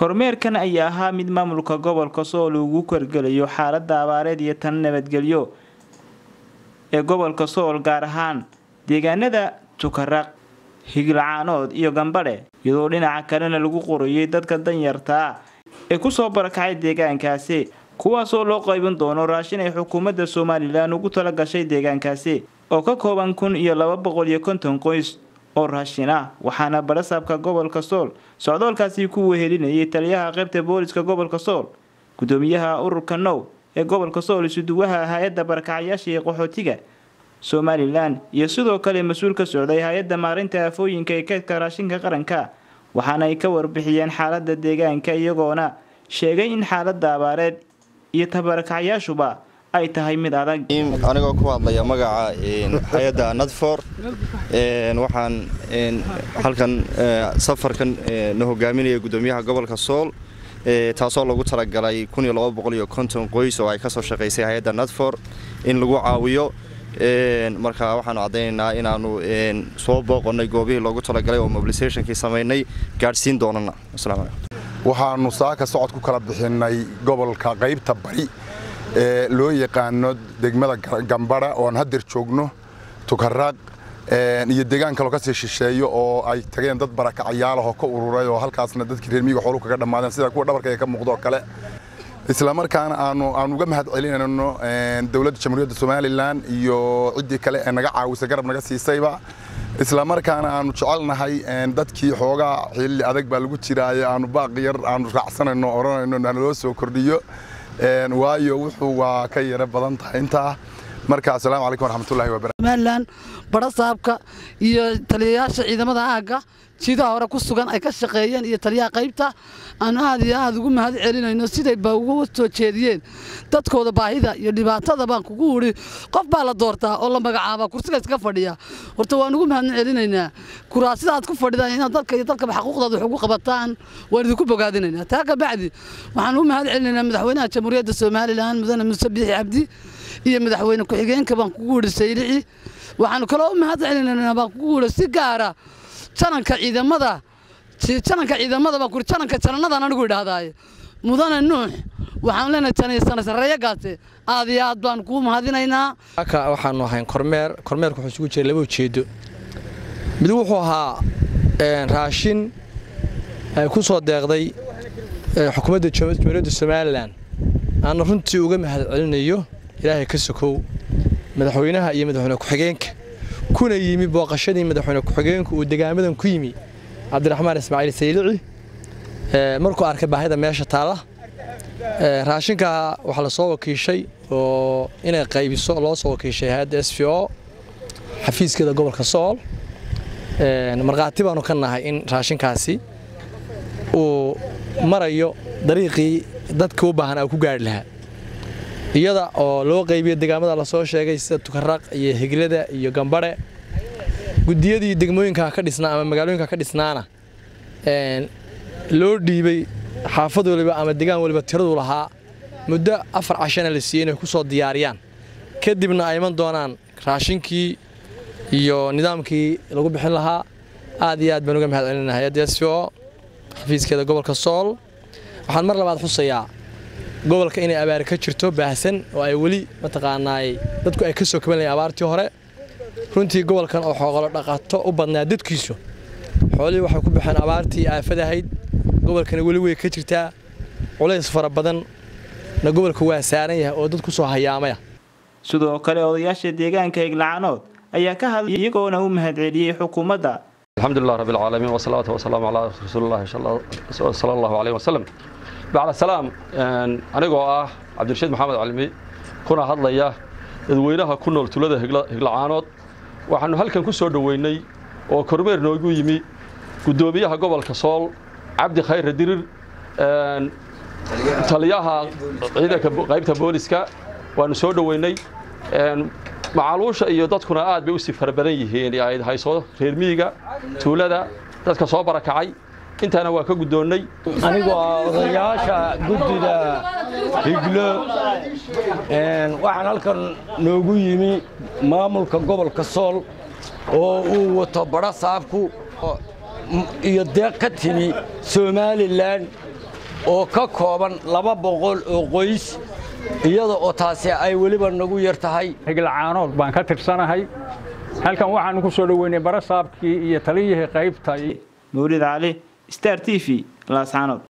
kormeerkan ayaa ahaa mid maamulka gobolka sool ugu korgelayo xaalada abaareed iyo tan nabadgelyo ee gobolka sool gaar ahaan deegaanada tukaraq higlacaanood iyo gambadhe iyadoo dhinaca kalena lagu qorayay dadka danyarta ah ee kusoo barakacay deegaankaasi kuwaasoo loo qaybin doono raashin ay xukuumadda somalilan ugu tala gashay deegaankaasi oo ka kooban kun iyo laba boqol iyo konton qoys oo raashin ah waxaana barasaabka gobolka sool socdoolkaasi ku wehelinayay taliyaha qaybta booliska gobolka sool gudoomiyaha ururka now ee gobolka sool isuduwaha hay-adda barakacayaasha iyo qaxootiga somalilan iyo sidoo kale mas-uul ka socday hay-adda maarinta aafooyinka ee keedka raashinka qaranka waxaana ay ka warbixiyeen xaalada deegaanka iyagoona sheegay in xaalada abaareed iyo tabarakacayaashuba ay tahay mid adag anigoo ku hadlaya magaca hay-adda nadfor waxaan halkan safarkan na hogaaminaya gudoomiyaha gobolka sool taasoo lagu talagalay qoys oo ay kasoo shaqaysay hay-adda nadfor in lagu caawiyo marka waxaanu caddaynaynaa inaanu soo booqonnay goobihii loogu talagalay oo mobilisationkii samaynay gaadhsiin doonana waxaanu saaka socod ku kala bixinnay gobolka qaybta bari ee loo yaqaano degmada gambadha ooan haddeer joogno tukaraaq iyo deegaan kaloo kasii shisheeyo oo ay tageen dad barakacayaalahoo ka ururay oo halkaasna dadkii reermiyiga xoolu kaga dhammaadeen sida kuwa dhabarkayga ka muuqdo oo kale isla markaana aanu aan uga mahad celinayno dowladda jamhuuriyadda somalilan iyo ciddii kale ee naga caawisay garab naga siisayba isla markaana aanu jecelnahay dadkii xoogaa xilli adag baa lagu jiraayo aanu baaqi yar aanu raacsanayno odhanayno naloo soo kordhiyo waayo wuxuu waa ka yara badan tahay intaa marka asalaamu calaykum waraxmatullahi wabarakatu somalilan barasaabka iyo taliyayaasha ciidamada aagga jiidaha hore ku sugan ay ka shaqeeyeen iyo taliyaha qaybta aan aad iyo aad ugu mahad celinayno siday ba ugu soo jeediyeen dadkooda baahida iyo dhibaatada baan kugu wuri qof baa la doortaa oo la magacaabaa kursiga iska fadhiya horta waan ugu mahad celinaynaa kuraasida aad ku fadhidaan inaad dalka iyo dalkaba xaquuqdaada wax ugu qabataan waan idinku bogaadinaynaa taa ka bacdi waxaan u mahad celinaynaa madaxweynaha jamhuuriyadda somalilan mudane muuse biixi cabdi iyo madaxweyne ku-xigeenka baan kugu wuri saylici waxaanu kaloo u mahad celinaynaa baan kugu wuri si gaara jananka ciidamada jananka ciidamada baan kuri jananka jananadan anigu idhaahdaaye mudane nuux waxaan leenahay janaysana sarreeyo gaate aad iyo aad baan kuu mahadinaynaa aka waxaanu ahayn kormeer kormeerku wuxuu isugu jira laba ujeedo mid wuxuu ahaa raashin ay ku soo deeqday xukuumadda jamhuuriyadda somalilan aana runtii uga mahad celinayo ilaahay ka sokow madaxweynaha iyo madaxweyne ku-xigeenka kuna yimi booqashadii madaxweyne ku-xigeenku uu degaamadan ku yimi cabdiraxmaan ismaaciil saylici markuu arkay baahida meesha taalla raashinka waxaa la soo wakiishay oo inay qaybiso loo soo wakiishay hay-adda s v o xafiiskeeda gobolka sool markhaati baanu ka nahay in raashinkaasi uu marayo dariiqii dadka u baahan aa ku gaari lahaa iyada oo loo qaybiyo degaamada lasoo sheegay sida tukaraq iyo higlada iyo gambadhe gudiyadii degmooyinka ka dhisnaa ama magaalooyinka ka dhisnaana loo dhiibay xaafad waliba ama degaan waliba tiradu lahaa muddo afar cashana la siiyey inay ku soo diyaariyaan kadibna ay iman doonaan raashinkii iyo nidaamkii lagu bixin lahaa aad iyo aad baan uga mahad celinahay hay-adda s v o xafiiskeeda gobolka sool waxaan mar labaad xusayaa gobolka inay abaar ka jirto baahsan oo ay weli mataqaanaay dadku ay ka soo kabanlayeen abaartii hore runtii gobolkan oo xoogalo dhaqato u badnaa dadkiisu xoolihii waxay ku baxeen abaartii aafadahayd gobolkana weli way ka jirtaa culays fara badan na gobolka waa saaran yahay oo dad ku soo hayaamaya sidoo kale odayaasha deegaanka higlacanood ayaa ka hadlay iyagoona u mahad celiyey xukuumadda الحمد لله رب العالمين والصلاة والسلام على رسول الله صلى الله عليه وسلم بعد السلام anigoo ah cabdirashiid maxamed calimi kuna hadlaya dadweynaha ku nool tulada higlacaanood waxaanu halkan ku soo dhoweynay oo kormeer noogu yimi guddoomiyaha gobolka sool cabdi khayre dirir taliyaha ciidanka qaybta booliska waanu soo dhoweynay macaluusha iyo dadkuna aad bay usii fara badan yihiin ay hayso reer miyiga tuulada dadka soo barakacay intaana waa ka guddoonnay anigoo ah odayaasha guddida higlo waxaan halkan noogu yimi maamulka gobolka sool oo uu wato badho saabku iyo deeq ka timi somalilan oo ka kooban laba boqol oo qoys iyada oo taasi ay weliba nagu yar tahay higlacaanood baan ka tirsanahay halkan waxaanu ku soo dhoweynay barasaabkii iyo taliyihii qaybta mawlid cali star t v laascaanood